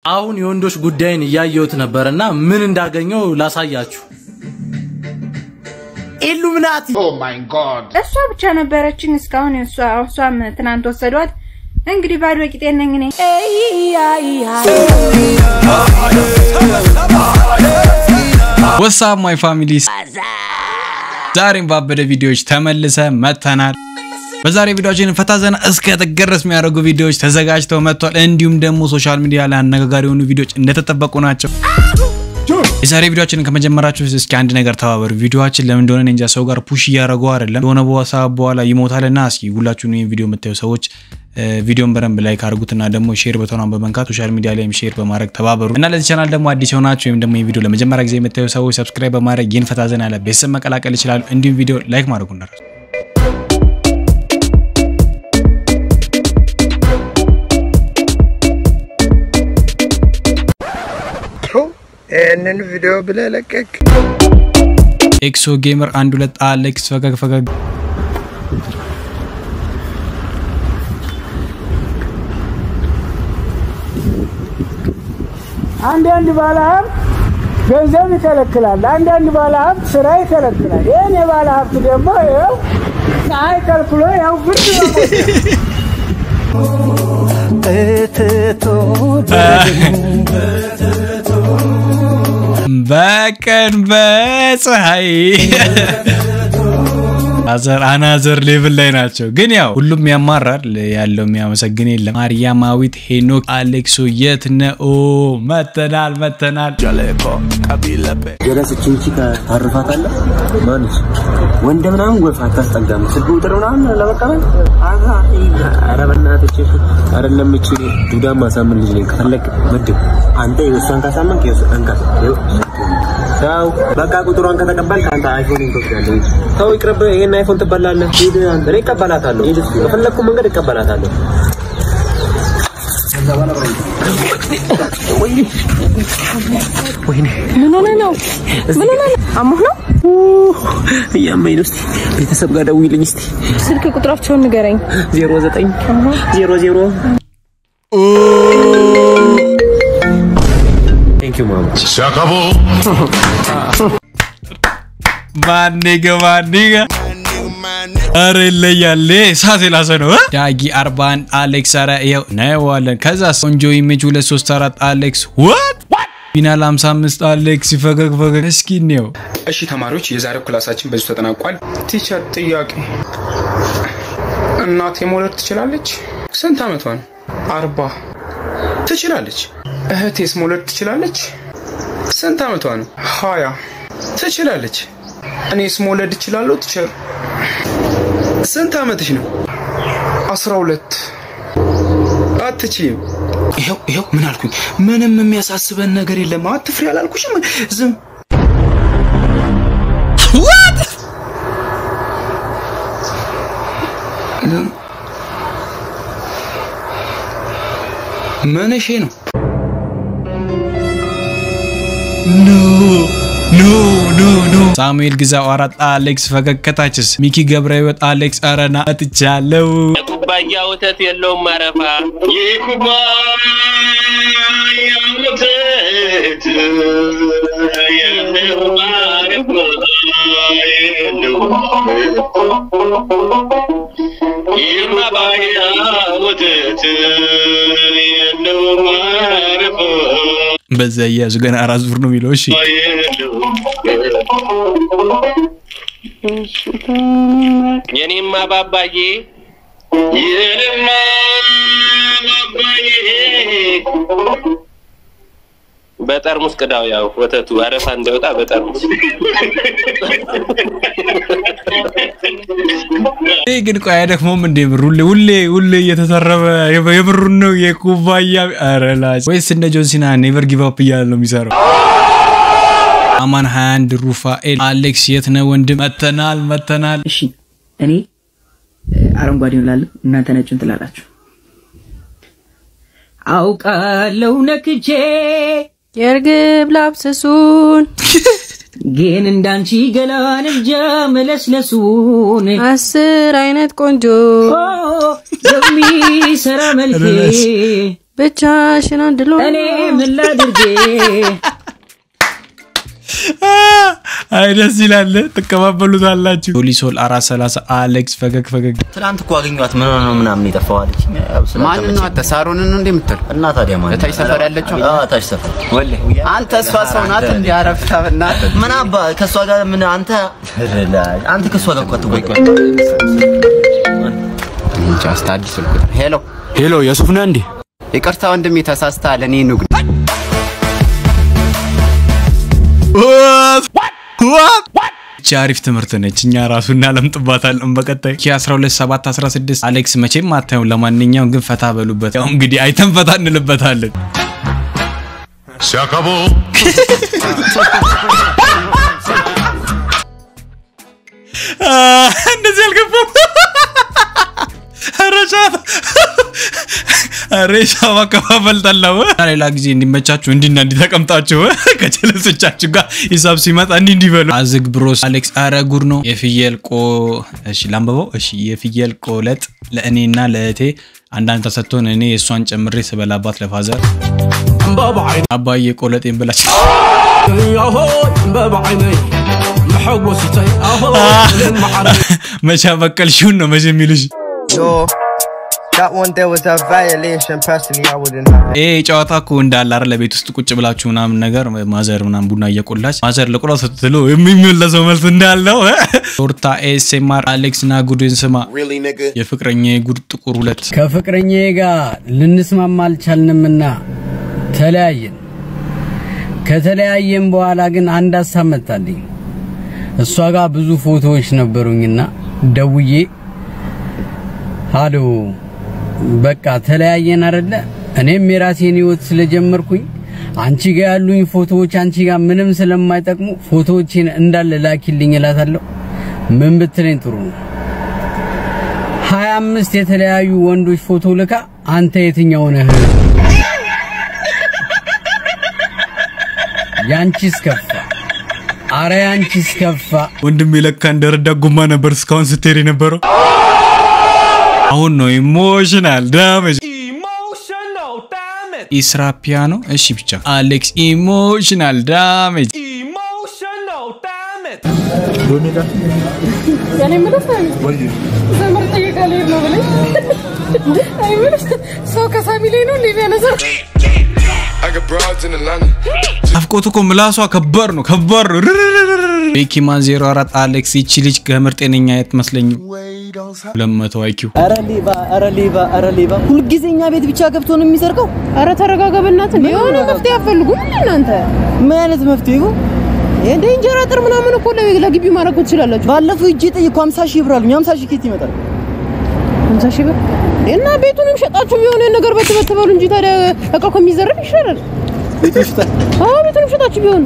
አሁን የወንዶች ጉዳይን እያየሁት ነበርና ምን እንዳገኘው ላሳያችሁ። ኢሉሚናቲ እሷ ብቻ ነበረችኝ እስካሁን። እሷ እሷም ትናንት ወሰዷት። እንግዲህ ባዶ ቂጤን ነኝ እኔ። ወሳብ ማይ ፋሚሊስ ዛሬም ባበደ ቪዲዮዎች ተመልሰ መተናል። በዛሬ ቪዲዮችን ፈታ ዘና እስከ ተገረስ የሚያደርጉ ቪዲዮዎች ተዘጋጅተው መጥቷል። እንዲሁም ደግሞ ሶሻል ሚዲያ ላይ አነጋጋሪ የሆኑ ቪዲዮዎች እንደተጠበቁ ናቸው። የዛሬ ቪዲዮችን ከመጀመራችሁ እስኪ አንድ ነገር ተባበሩ። ቪዲዮችን ለምን እንደሆነ እኔ እንጃ ሰው ጋር ፑሽ እያደረገው አይደለም። የሆነ ሰዓት በኋላ ይሞታልና እስኪ ሁላችሁም ይህን ቪዲዮ የምታዩ ሰዎች ቪዲዮን በደንብ ላይክ አድርጉትና ደግሞ ሼር በተኗን በመንካት ሶሻል ሚዲያ ላይም ሼር በማድረግ ተባበሩ እና ለዚህ ቻናል ደግሞ አዲስ የሆናችሁ ወይም ደግሞ ይህ ቪዲዮ ለመጀመሪያ ጊዜ የምታዩ ሰዎች ሰብስክራይብ በማድረግ ይህን ፈታ ዘና ያለ ቤተሰብ መቀላቀል ይችላሉ። እንዲሁም ቪዲዮ ላይክ ማድረጉ እንዳትረሱ። ይህንን ቪዲዮ ብለህ ለቀቅ። ኤክሶ ጌመር አንድ ሁለት አሌክስ ፈገግ ፈገግ አንዳንድ ባለሀብት ገንዘብ ይከለክላል፣ አንዳንድ ባለሀብት ስራ ይከለክላል። ይህን የባለሀብት ደግሞ ይኸው ፀሐይ ከልክሎ ያው ብርድ ነው። በቀን በፀሐይ አዘር አናዘር ሌቭል ላይ ናቸው። ግን ያው ሁሉም ያማራል ያለው የሚያመሰግን የለም። ማርያማዊት ሄኖክ አሌክሶ የት ነው? መተናል መተናል። ጀለስ ቺንቺ ታርፋታለህ። ማንች ወንድ ምናምን ጎፍ አታስጠጋም። ስልክ ቁጥር ምናምን ለመቀበል አሃ ኧረ በእናትህ አይደለም። እቺ ዱዳ ማሳምን ልጅ ነኝ። ከፈለክ ምድብ አንተ የእሷን ካሳመንክ እንካ ሰው በቃ ቁጥሯን ከተቀበል ከአንተ አይፎን ትወስዳለህ። ሰው ይቅርብ። ይሄን አይፎን ትበላለህ። ሂድ አንተ። እኔ እቀበላታለሁ። ሂድ እስኪ በፈለግኩ መንገድ እቀበላታለሁ። ምን ሆነ ነው? ምን ሆነ ነው? አሞህ ነው? እያመኝ ነው። እስኪ ቤተሰብ ጋር ደውይልኝ እስኪ ስልክ ቁጥራቸውን ንገረኝ። ዜሮ ዘጠኝ ዜሮ ዜሮ ቴንክ ዩ ማማ ማኔገ ማኔገ አረ ይለያል። እሳት የላሰ ነው። ዳጊ 41 አሌክስ አረ ይኸው እናየዋለን። ከዛ ቆንጆ ኢሜጅ 234 አሌክስ ዋት ፊናል 55 አሌክስ ፈገግ ፈገግ። እስኪ እንየው። እሺ ተማሪዎች የዛሬው ክላሳችን በዚሁ ተጠናቋል። ቲቸር ጥያቄ፣ እናቴ መውለድ ትችላለች? ስንት ዓመቷ ነው? አርባ ትችላለች። እህቴስ መውለድ ትችላለች? ስንት ዓመቷ ነው? ሀያ ትችላለች። እኔስ መውለድ እችላለሁ? ቲቸር ስንት ዓመትሽ ነው? አስራ ሁለት አትችይም። ይኸው ይኸው ምን አልኩኝ? ምንም የሚያሳስበን ነገር የለም። አትፍሪ አላልኩሽም? ዝም ምንሽ ነው? ኖ ኖ ኖ ኖ ሳሙኤል ግዛው አራት አሌክስ ፈገግ። ከታችስ ሚኪ ገብረ ህይወት አሌክስ አረና አትቻለው ኩባያ ወተት የለውም ማረፋ የኩባያ ወተት የለውም ማረፋ የኩባያ ወተት የለውም ማረፋ በዛ እያያዙ ገና አራት ዙር ነው የሚለው። እሺ የኔማ ባባዬ የኔማ ባባዬ በጠርሙስ ቅዳው፣ ያው ወተቱ አረፋ እንዳይወጣ በጠርሙስ ይህ ግን ቆይ አይደክሞም እንዴ? ብር ሁሌ ሁሌ ሁሌ እየተሰረበ የብሩን ነው የኩባያ አረላጭ ወይስ እንደ ጆንሲና ኔቨር ጊቭ አፕ እያለ ነው የሚሰራው? አማን 21 ሩፋኤል አሌክስ የት ነህ ወንድም? መተናል መተናል። እሺ እኔ አረንጓዴውን እላለሁ፣ እናንተ ነጩን ትላላችሁ። አውቃለሁ ነክቼ የእርግብ ላብሰሱን ግን እንዳንቺ ገላን እንጃ መለስለሱን አስር አይነት ቆንጆ ኦ፣ የሚሰራ መልኬ ብቻሽን አንድሎ እኔ ምን ላድርጌ አይ ደስ ይላል። ትቀባበሉታላችሁ። ፖሊሶል አራት ሰላሳ አሌክስ ፈገግ ፈገግ ትናንት እኮ አገኘኋት ምን ሆነ ነው ምናምን የጠፋው አለች። ማንን ነው አንተ? ሳሮንን ነው እንደምትል እና ታዲያ ማን እታች ሰፈር ያለችው? አዎ ታች ሰፈር ወላሂ አንተ እሷ ሰው ናት እንዴ? አረፍታ በእናትህ ምን አባ ከእሷ ጋር ምን አንተ አንተ ከእሷ ጋር እኮ አትወጣም። እንጃ እስኪ አዲስ ስልክ ቁጥር ሄሎ ሄሎ፣ የሱፍ ነህ እንዴ? ይቅርታ ወንድሜ ተሳስተሃል። እኔ ንጉድ ይቺ አሪፍ ትምህርት ነች። እኛ ራሱ እናለምጥባታለን በቀጣይ ኪ 12 7 16 አሌክስ መቼም አታዩም። ለማንኛውም ግን ፈታ በሉበት። ያው እንግዲህ አይተን ፈታ እንልበታለን። ሲያከቦ እንደዚህ አልገባም። ረሻት ሬሻ ማከፋፈል ጠላው። ሌላ ጊዜ እንዲመቻችሁ እንዲና እንዲህ ተቀምጣችሁ ከጀለሶቻችሁ ጋር ሂሳብ ሲመጣ እንዲህ እንዲበሉ። አዝግ ብሮስ አሌክስ፣ አረ ጉድ ነው። የፍየል ቆ እሺ፣ ላንበበው። እሺ፣ የፍየል ቆለጥ ለእኔና ለእህቴ አንዳንድ ተሰጥቶን እኔ የእሷን ጨምሬ ስበላባት ለፋዘር አባዬ ቆለጤን ብላች መቻ በቀልሽውን ነው መቼ የሚልሽ Yo, that one there was a violation. Personally, I wouldn't have. ይሄ ጨዋታ እኮ እንዳለ አይደል ለቤት ውስጥ ቁጭ ብላችሁ ምናምን ነገር ማዘር ምናምን ቡና እየቆላች ማዘር ልቁላ ስትሉ የሚመለሰው መልስ እንዳለው ቶርታ ኤስኤምአር አሌክስ ና ጉድን ስማ የፍቅረኛ ጉድ ጥቁር ሁለት ከፍቅረኛዬ ጋር ልንስማማ አልቻልንምና ተለያየን። ከተለያየን በኋላ ግን አንድ ሀሳብ መጣልኝ። እሷ ጋር ብዙ ፎቶዎች ነበሩኝና ደውዬ ሃሎ በቃ ተለያየን አይደለ? እኔም የራሴን ህይወት ስለጀመርኩኝ አንቺ ጋር ያሉኝ ፎቶዎች አንቺ ጋር ምንም ስለማይጠቅሙ ፎቶዎቼን እንዳለ ላኪልኝ እላታለሁ። ምን ብትለኝ ጥሩ ነው? ሀያ አምስት የተለያዩ ወንዶች ፎቶ ልካ አንተ የትኛው ነህ? ያንቺስ ከፋ። አረ ያንቺስ ከፋ። ወንድሜ ለካ እንደረዳ ጎማ ነበር እስካሁን ስትሄድ የነበረው። አሁን ነው ኢሞሽናል ዳሜጅ ኢስራ ፒያኖ። እሺ ብቻ አሌክስ ኢሞሽናል ዳሜጅ ያኔ ምለው ዘመር ጠየቃ ልሄድ ነው ብለኝ አይ ምልሽ ሰው ከሳሚ ላይ ነው እንዴ የሚያነሳው? አፍቆት እኮ ምላሷ ከባድ ነው ከባድ ነው። ርርርርር። ቤኪማን 04 አሌክስ ይቺ ልጅ ከምር ጤነኛ አትመስለኝም። 200 አይኪው አረ ሌባ፣ አረ ሌባ፣ አረ ሌባ! ሁልጊዜ እኛ ቤት ብቻ ገብቶ ነው የሚሰርቀው። አረ ተረጋጋ በእናትህ። የሆነ መፍትሄ አፈልጉም እንዴ እናንተ? ምን አይነት መፍትሄ ይሁን? እንደ እንጀራ አጥር ምናምን እኮ ለግቢው ማድረግ እኮ ትችላላችሁ። ባለፈው እጄ ጠየቅኩ 50 ሺህ ብር አሉኝ። 50 ሺህ ከየት ይመጣል? 50 ሺህ ብር እና ቤቱንም ሸጣችሁ የሆነ ነገር በትበት በሉ እንጂ ታዲያ እቃው ከሚዘረፍ ይሻላል። ቤቱን ሽጣል። አዎ ቤቱንም ሸጣችሁ ቢሆን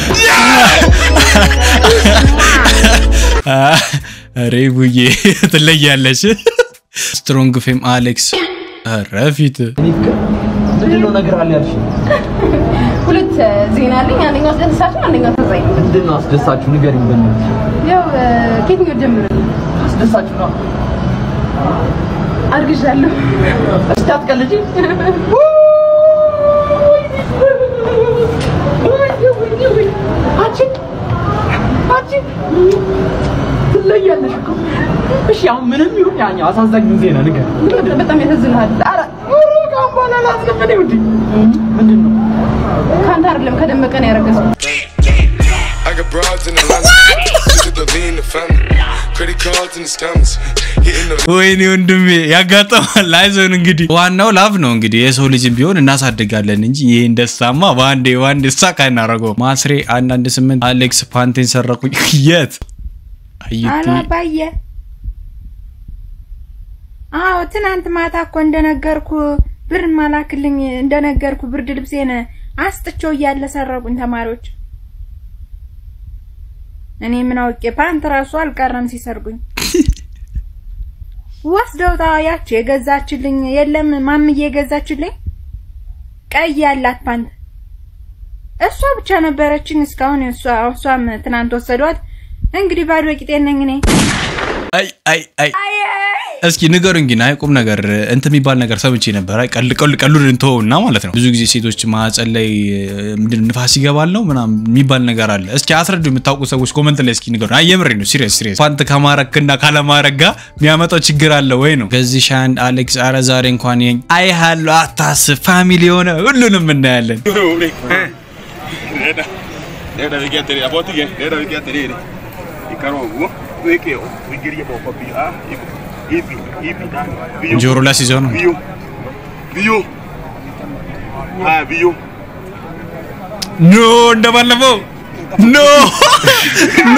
አሬ ቡዬ ትለያለሽ። ስትሮንግ ፌም አሌክስ ረፊት ምንድነው ነገር አለ ያልሽ? ሁለት ዜና አለኝ። አንደኛው አስደሳች ነው፣ አንደኛው አሳዛኝ ነው። ምንድነው አስደሳችሁ? ንገሪኝ በእናትሽ። ያው ከየትኛው ጀምር? አስደሳችሁ ነው። አርግዣለሁ። እስቲ አትቀልጂ። አንቺ አንቺ ትለያለሽ እኮ። እሺ አሁን ምንም ይሁን ያኛው አሳዛኙን ዜና ንገር። በጣም ያሳዝንሃል። ኧረ ካሁን በኋላ ላስከፈለኝ ውዴ። ምንድን ነው? ከአንተ አይደለም ከደመቀ ነው ያረገዝኩት። I got broads in Atlanta. Visit the lean, the family. Credit cards and the scammers. Hitting the ወይኔ ወንድሜ ያጋጠማል። አይዞን እንግዲህ ዋናው ላፍ ነው እንግዲህ የሰው ልጅም ቢሆን እናሳድጋለን እንጂ ይሄን ደስታማ በአንዴ በአንዴ ሳካ እናደርገው። ማስሬ አንዳንድ ስምንት አሌክስ ፓንቴን ሰረቁኝ። የት አይቲ አላባየ አዎ ትናንት ማታ እኮ እንደነገርኩ ብር ማላክልኝ እንደነገርኩ ብርድ ልብሴን አስጥቼው እያለ ሰረቁኝ ተማሪዎች። እኔ ምን አውቄ ፓንት ራሱ አልቀረም ሲሰርጉኝ። ወስደውታ ያች የገዛችልኝ የለም ማምዬ የገዛችልኝ ቀይ ያላት ፓንት እሷ ብቻ ነበረችኝ እስካሁን። እሷ እሷም ትናንት ወሰዷት። እንግዲህ ባዶ ቂጤን ነኝ እኔ። አይ አይ አይ እስኪ ንገሩኝ ግን አይ ቁም ነገር እንትን የሚባል ነገር ሰምቼ ነበር። አይ ቀል ቀል ቀሉን እንተውና ማለት ነው። ብዙ ጊዜ ሴቶች ማህፀን ላይ ምንድን ነው ንፋስ ይገባል ነው ምናምን የሚባል ነገር አለ። እስኪ አስረዱ የምታውቁ ሰዎች ኮመንት ላይ እስኪ ንገሩኝ። አይ የምሬ ነው ሲሪየስ ሲሪየስ። ፓንት ከማረክና ካለማረግ ጋር የሚያመጣው ችግር አለ ወይ ነው። ከዚህ ሻንድ አሌክስ አረ ዛሬ እንኳን ይሄን አይ ሃሎ አታስብ ፋሚሊ የሆነ ሁሉንም እናያለን። ጆሮ ላይ ሲይዘው ነው ኖ እንደባለፈው ኖ ኖ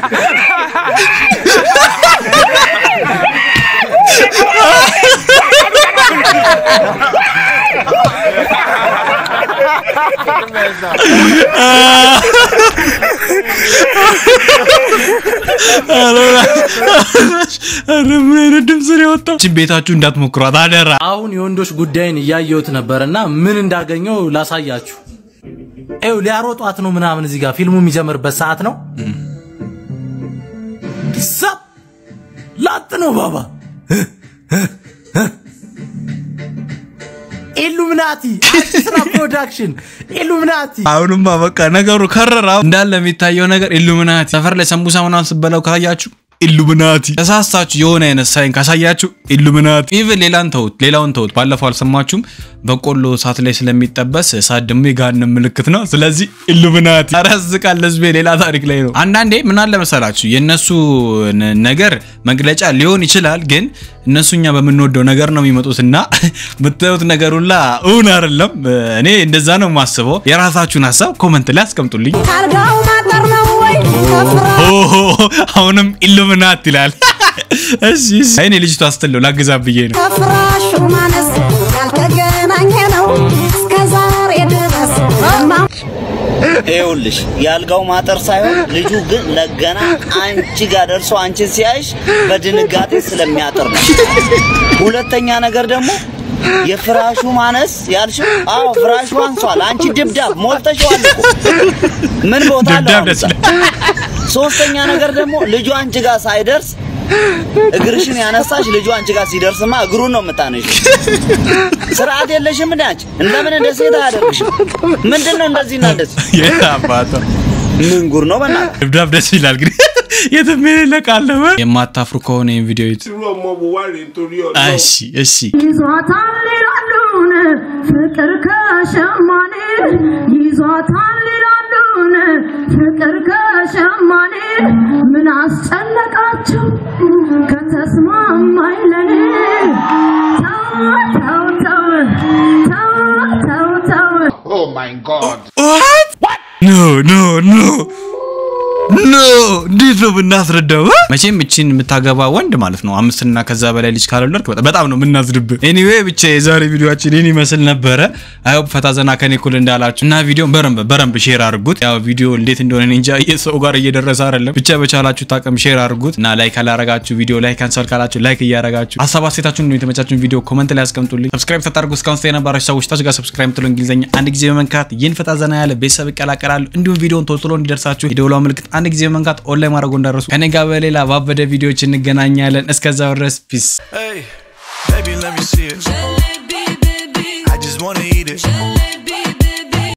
ምን አይነት ድምፅ ነው የወጣው? ችን ቤታችሁ እንዳትሞክሯት አደራ። አሁን የወንዶች ጉዳይን እያየሁት ነበርና ምን እንዳገኘው ላሳያችሁ። ይኸው ሊያሮጧት ነው ምናምን እዚህ ጋር ፊልሙ የሚጀምርበት ሰዓት ነው። ሳብ ላጥ ነው ባባ ኢሉሚናቲ ስራ ፕሮዳክሽን ኢሉሚናቲ አሁንማ በቃ ነገሩ ከረራ እንዳለ የሚታየው ነገር ኢሉሚናቲ ሰፈር ላይ ሰንቡሳ ምናምን ስበላው ካያችሁ ኢሉሚናቲ ተሳስታችሁ የሆነ አይነት ሳይን ካሳያችሁ ኢሉሚናቲ ኢቭን ሌላን ተውት ሌላውን ተውት ባለፈው አልሰማችሁም በቆሎ እሳት ላይ ስለሚጠበስ እሳት ደግሞ የገሃነም ምልክት ነው ስለዚህ ኢሉሚናቲ ኧረ ያስቃል ህዝቤ ሌላ ታሪክ ላይ ነው አንዳንዴ ምን አለ መሰላችሁ የእነሱ ነ- ነገር መግለጫ ሊሆን ይችላል ግን እነሱ እኛ በምንወደው ነገር ነው የሚመጡትና የምታዩት ነገር ሁላ እውን አይደለም እኔ እንደዛ ነው የማስበው የራሳችሁን ሀሳብ ኮመንት ላይ አስቀምጡልኝ ካልጋው ማጠር ነው ወይ ከፍራ ኦሆ አሁንም ኢሉሚናት ይላል። እሺ እሺ። እኔ ልጅቷ ስትለው ላግዛ ብዬ ነው። ከፍራሹ ማነስ ያልተገናኘ ነው እስከ ዛሬ ድረስ ማ- ይኸውልሽ የአልጋው ማጠር ሳይሆን ልጁ ግን ለገና አንቺ ጋር ደርሶ አንቺን ሲያይሽ በድንጋጤ ስለሚያጥር ነው። ሁለተኛ ነገር ደግሞ የፍራሹ ማነስ ያልሽው፣ አዎ ፍራሹ አንሷል። አንቺ ድብዳብ ሞልተሽዋል እኮ ምን ቦታ አለው? ድብዳብ አሁን ደስ እዛ? ሶስተኛ ነገር ደግሞ ልጁ አንቺ ጋር ሳይደርስ እግርሽን ያነሳሽ ልጁ አንቺ ጋር ሲደርስማ እግሩን ነው የምታነሺው። ስርዓት የለሽም እንደ አንቺ እንደምን እንደ ሴት አያደርግሽም። ምንድን ነው እንደዚህና እንደዚህ? የት አባቷ ምን ጉር ነው በእናትህ? ድብዳብ ደስ ይላል ግን የትም የሌለቃለ የማታፍሩ ከሆነ ይህን ቪዲዮ ይዩት። እሺ እሺ ይዟታል ይላሉን ፍቅር ከሸማኔ ይዟታል ይላሉን ፍቅር ከሸማኔ ምን አስጨነቃቸው ከተስማማኝ ለኔ ተው ተው ተው ተው ተው Oh my God. ኖ ኖ ኖ ኖ እንዴት ነው ብናስረዳው? መቼም እቺን የምታገባ ወንድ ማለት ነው አምስትና ከዛ በላይ ልጅ ካልወለድክ በጣም- በጣም ነው የምናዝድብህ። ኤኒዌይ ብቻ የዛሬ ቪዲዮችን ይህን ይመስል ነበረ። አይሆፕ ፈታ ዘና ከኔ እኩል እንዳላችሁ እና ቪዲዮን በረንብ በረንብ ሼር አድርጉት። ያው ቪዲዮ እንዴት እንደሆነ እኔ እንጃ የሰው ጋር እየደረሰ አይደለም። ብቻ በቻላችሁ ታቅም ሼር አድርጉት እና ላይክ ካላረጋችሁ ቪዲዮ ላይ ካንሰል ካላችሁ ላይክ እያረጋችሁ ሀሳብ አስተያየታችሁን እንዲሁም የተመቻችሁን ቪዲዮ ኮመንት ላይ አስቀምጡልኝ። ሰብስክራይብ ተታርጉ እስካሁን ስለ የነበራችሁ ሰዎች ታች ጋር ሰብስክራይብ የምትለው እንግሊዝኛ አንድ ጊዜ በመንካት ይህን ፈታ ዘና ያለ ቤተሰብ ይቀላቀላሉ። እንዲሁም ቪዲዮን ቶሎ ቶሎ እንዲደርሳችሁ የደውሏ ምልክት አንድ ጊዜ በመንካት ኦንላይን ማድረጉ እንዳረሱ። ከኔ ጋር በሌላ ባበደ ቪዲዮዎች እንገናኛለን። እስከዛው ድረስ ፒስ Hey, baby, let me see it. I just wanna eat it.